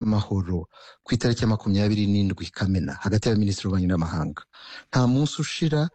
y'amahoro ku itariki ya makumyabiri n'indwi kamena hagati y'abaminisitiri b'ububanyi n'amahanga nta munsi ushira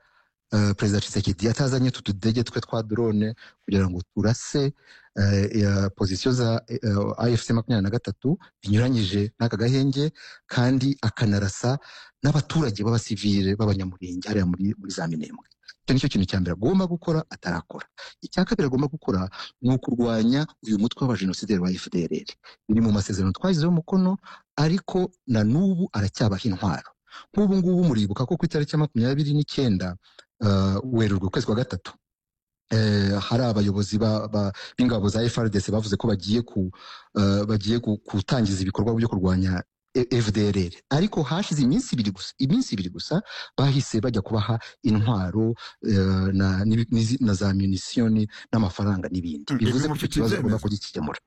eh, perezida Tshisekedi yatazanye utu tudege twe twa drone kugira ngo turase eh, ya pozisiyo za eh, AFC makumyabiri na gatatu binyuranyije n'aka gahenge kandi akanarasa n'abaturage b'abasivile b'abanyamurenge hariya muri, muri za minembwe icyo nicyo kintu cya mbere agomba gukora atarakora icya kabiri agomba gukora ni ukurwanya uyu mutwe w'abajenosideri wa fdrr biri mu masezerano twashyizeho umukono ariko na n'ubu aracyabaha intwaro nk'ubu ngubu muribuka ko ku itariki ya makumyabiri n'icyenda uh, werurwe ukwezi kwa gatatu eh, hari abayobozi ba- ba- b'ingabo za FRDC bavuze ko bagiye ku eh, bagiye gu- gutangiza ibikorwa byo kurwanya E- FDLR ariko hashize iminsi ibiri gusa iminsi ibiri gusa bahise bajya kubaha intwaro eh, na, n'ibi- n'izi- na za munisiyoni n'amafaranga n'ibindi Mm, bivuze ko ibyo icyo mufite kibazo bagomba ibyemezo kugikemura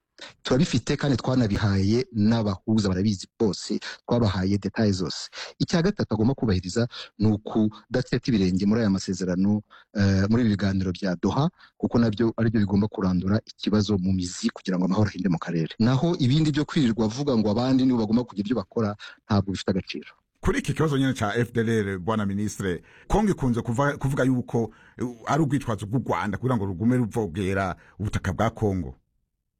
turabifite kandi twanabihaye n'abahuza barabizi bose twabahaye detaye zose icya gatatu agomba kubahiriza ni ukudateta ibirenge muri aya masezerano eh, muri ibi biganiro bya doha kuko nabyo aribyo bigomba kurandura ikibazo mu mizi kugira ngo amahoro ahinde mu karere naho ibindi byo kwirirwa avuga ngo abandi nibo bagomba kugira ibyo bakora ntabwo bifite agaciro kuri iki kibazo nyine cya fdr bwana minisitire kongo ikunze kuva- kuvuga yuko uh, ari ubwitwazo bw'u rwanda kugira ngo rugume ruvogera ubutaka bwa kongo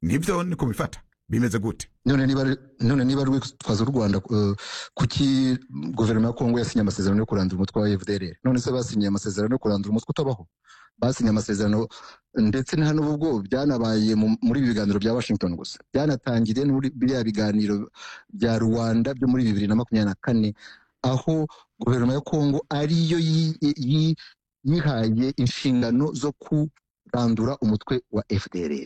nibyo niko bifata bimeze gute none niba ari- none niba rwitwaza u rwanda eh, kuki guverinoma ya kongo yasinye amasezerano yo kurandura umutwe wa fdr none se basinye amasezerano yo kurandura umutwe utabaho basinye amasezerano ndetse na hano ubwo byanabaye mu- muri ibi biganiro bya washington gusa byanatangiriye no muri biriya biganiro bya rwanda byo muri bibiri na makumyabiri na kane aho guverinoma ya kongo ariyo yi- yi- yihaye inshingano zo kurandura umutwe wa fdr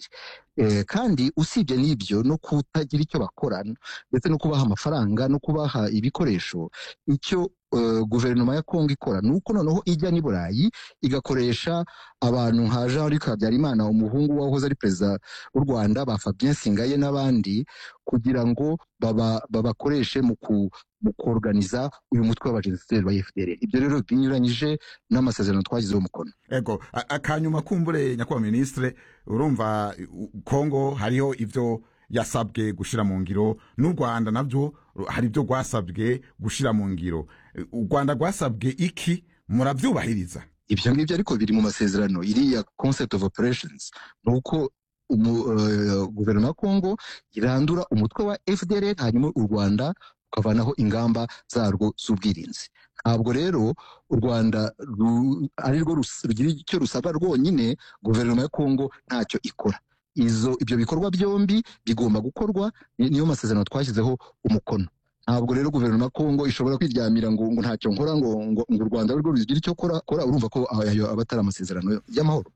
Eh, kandi usibye n'ibyo no kutagira icyo bakora ndetse no kubaha amafaranga no kubaha ibikoresho icyo eh, guverinoma ya kongo ikora ni uko noneho ijya n'i burayi igakoresha abantu nka jean luc habyarimana umuhungu wahoze ari perezida w'u rwanda ba fabien singaye n'abandi kugira ngo baba- babakoreshe mu ku mu koruganiza uyu mutwe w'abajenosideri ba fdr ibyo rero binyuranyije n'amasezerano twashyizeho umukono ego a- akanyuma kumbure nyakubahwa minisitire urumva u- u- kongo hariho ibyo yasabwe gushyira mu ngiro n'u rwanda nabyo ru- hari ibyo rwasabwe gushyira mu ngiro E, u rwanda rwasabwe iki murabyubahiriza ibyo ngibyo ariko biri mu masezerano iriya concept of operations ni uko umu- eh, guverinoma ya kongo irandura umutwe wa fdr hanyuma u rwanda rukavanaho ingamba zarwo z'ubwirinzi ntabwo rero u rwanda ru- ari rwo rus- rugira icyo rusaba rwonyine guverinoma ya kongo ntacyo ikora izo ibyo bikorwa byombi bigomba gukorwa ni- niyo masezerano twashyizeho umukono ntabwo rero guverinoma ya kongo ishobora kwiryamira ngo ngo ntacyo nkora ngo ngo ngo u rwanda rwo rugire icyo kora kora urumva ko ayo aba atari amasezerano y'amahoro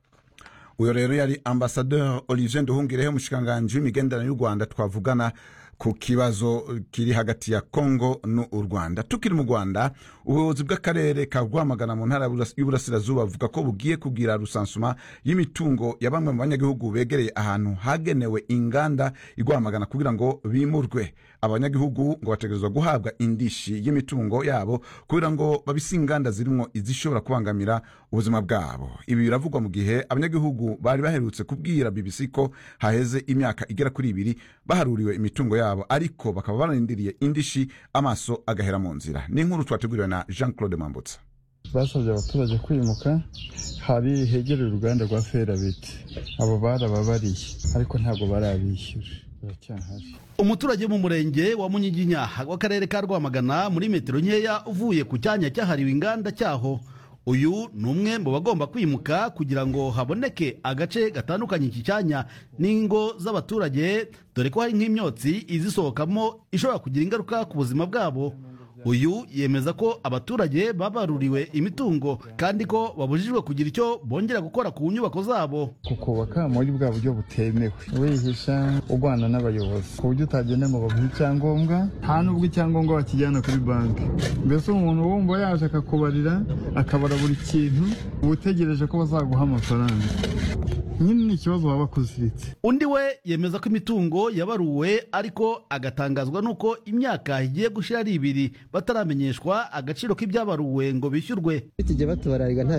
uyu rero yari ambasaderi olivier nduhungirehe umushikiranganji w'imigenderanire y'u rwanda twavugana ku kibazo kiri hagati ya kongo n'u rwanda tukiri mu rwanda ubuyobozi bw'akarere ka rwamagana mu ntara y'uburasirazuba buvuga ko bugiye kubwira rusansuma y'imitungo ya bamwe mu banyagihugu begereye ahantu hagenewe inganda i rwamagana kugira ngo bimurwe abanyagihugu ngo bategerezwa guhabwa indishi y'imitungo yabo kugira ngo babise inganda zirimo izishobora kubangamira ubuzima bwabo ibi biravugwa mu gihe abanyagihugu bari baherutse kubwira bbc ko haheze imyaka igera kuri ibiri baharuriwe imitungo yabo ariko bakaba bararindiriye indishi amaso agahera mu nzira ni inkuru twateguriwe na jean claude mambutsa basabye abaturage kwimuka hari hegereye uruganda rwa ferabeti abo barababariye ariko ntabwo barabishyura baracyahari umuturage wo mu murenge wa munyiginya w'akarere ka rwamagana muri metero nkeya uvuye ku cyanya cyahariwe inganda cyaho uyu ni umwe mu bagomba kwimuka kugira ngo haboneke agace gatandukanye iki cyanya n'ingo z'abaturage dore ko hari nk'imyotsi izisohokamo ishobora kugira ingaruka ku buzima bwabo uyu yemeza ko abaturage babaruriwe imitungo kandi ko babujijwe kugira icyo bongera gukora ku nyubako zabo kukubaka muri bwa buryo butemewe wihisha urwana n'abayobozi ku buryo utagenda ngo baguhe icyangombwa nta n'ubwo icyangombwa bakijyana kuri banki mbese umuntu wumva yaje akakubarira akabara buri kintu uba utegereje ko bazaguha amafaranga nyine ni ikibazo waba akuziritse undi we yemeza ko imitungo yabaruwe ariko agatangazwa n'uko imyaka igiye gushira ari ibiri bataramenyeshwa agaciro k'ibyabaruwe ngo bishyurwe tujya batubarariga nta